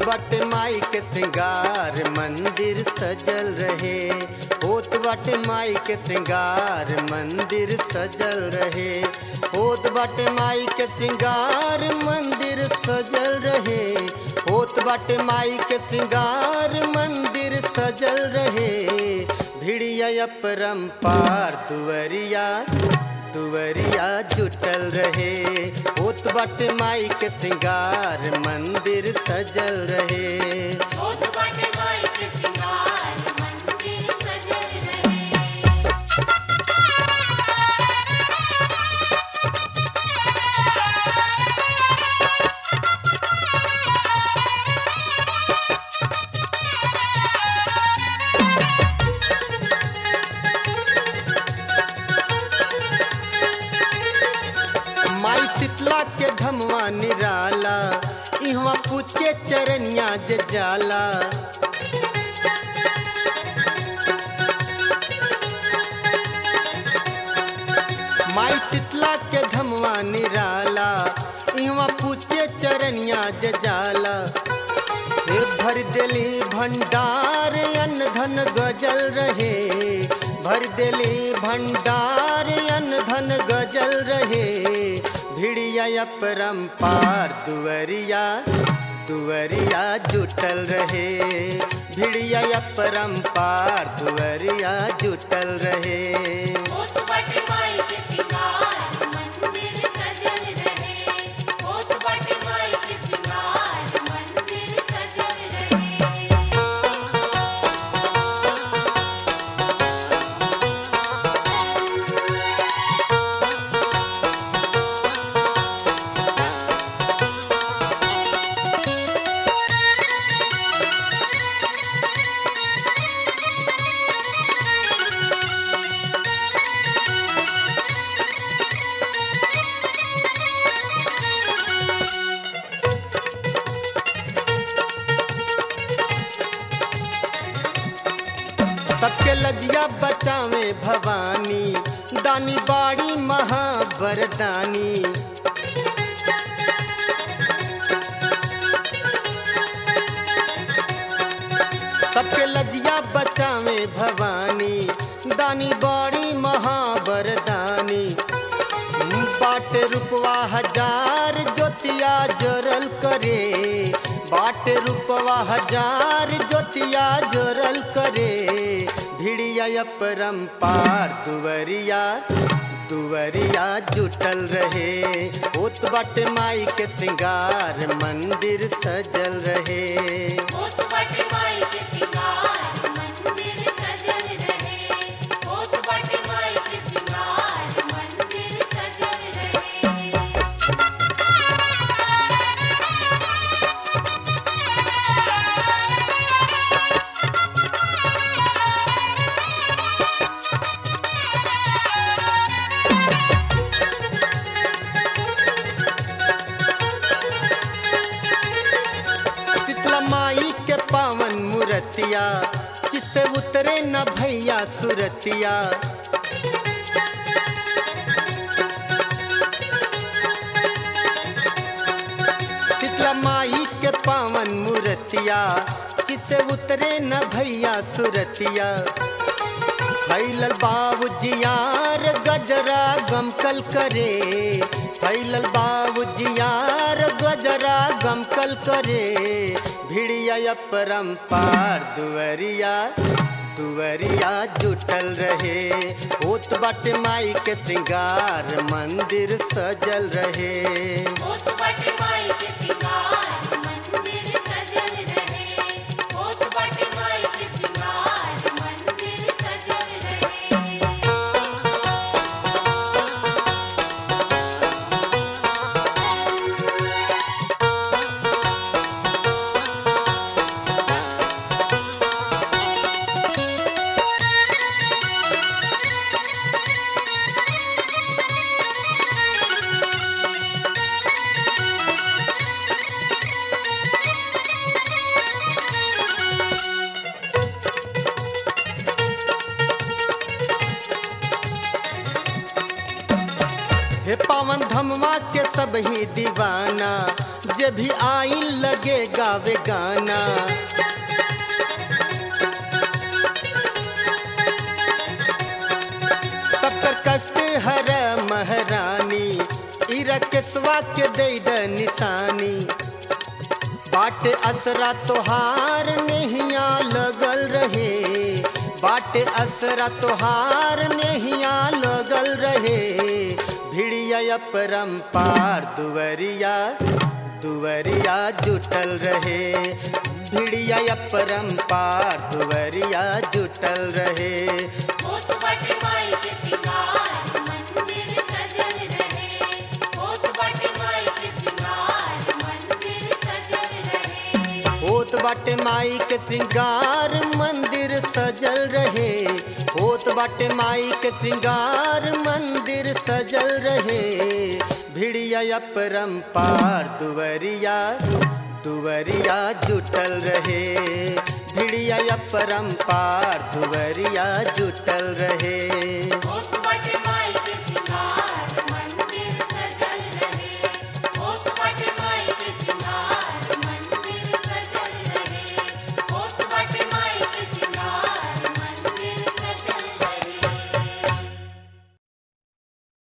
बाटे माई के श्रृंगार मंदिर सजल रहे होत बाटे माई के श्रृंगार मंदिर सजल रहे होत बाटे माई के श्रृंगार मंदिर सजल रहे होत बाटे माई के श्रृंगार मंदिर सजल रहे भिड़िया अपरंपार दुवरिया दुवरिया जुटल रहे होत बाटे माई के श्रृंगार मंदिर सजल रहे होत बाटे माई के श्रृंगार मंदिर सजल रहे माई शीतला के धमवा निराला इहवा पूछ के चरनिया जे जाला माई शीतला के धमवा निराला इहवा पूछ के चरनिया जे जाला हे भर दिली भंडार अन्न धन गजल रहे भर दिली भंडार अन्न धन गजल रहे भिड़िया अपरंपार दुवरिया दुवरिया जुटल रहे भिड़िया अपरंपार दुवरिया जुटल रहे होत बाटे माई के श्रृंगार मंदिर सजल रहे होत बाटे माई के श्रृंगार मंदिर सजल रहे सबके लजिया बचावे भवानी दानी बाड़ी महाबरदानी सबके लजिया बचावे भवानी दानी बाड़ी महाबरदानी बाट रुपवा हजार ज्योतिया जोरल करे बाट रुपवा हजार ज्योतिया जोरल करे भिड़िया अपरंपार दुवरिया दुवरिया जुटल रहे होत बाट माई के श्रृंगार मंदिर सजल रहे होत बाटे माई के श्रृंगार मंदिर सजल रहे होत बाटे माई के श्रृंगार मंदिर सजल रहे शीतला माई के पावन मूर्तिया जिससे उतरे न भैया सुरतिया शीतला माई के पावन मूर्तिया जिससे उतरे न भैया सुरतिया फैलल बाबूजियार गजरा गमकल करे फैलल बाबूजियार गजरा गमकल करे भिड़िया अपरंपार दुवरिया दुवरिया जुटल रहे होत बाट माई के श्रृंगार मंदिर सजल रहे होत बाटे माई के श्रृंगार मंदिर सजल रहे होत बाटे माई के श्रृंगार मंदिर सजल रहे हे पावन धमवा के सब ही दीवाना जे भी आई लगे गावे गाना सबकर कष्ट हर महारानी इरकेशवा के दे द निशानी बाट असरा तोहार नहिया लगल रहे बाट असरा तोहार नहिया लगल रहे भिड़िया परम्पार दुवरिया दुवरिया जुटल रहे भिड़िया परम्पार दुवरिया जुटल रहे होत बाटे माई के सिंगार मंदिर सजल रहे होत बाटे माई के सिंगार मंदिर सजल रहे होत बाटे माई के श्रृंगार मंदिर सजल रहे होत बाटे माई के श्रृंगार मंदिर सजल रहे भिड़िया परम्पार दुवरिया दुवरिया जुटल रहे भिड़िया परम्पार दुवरिया जुटल रहे होत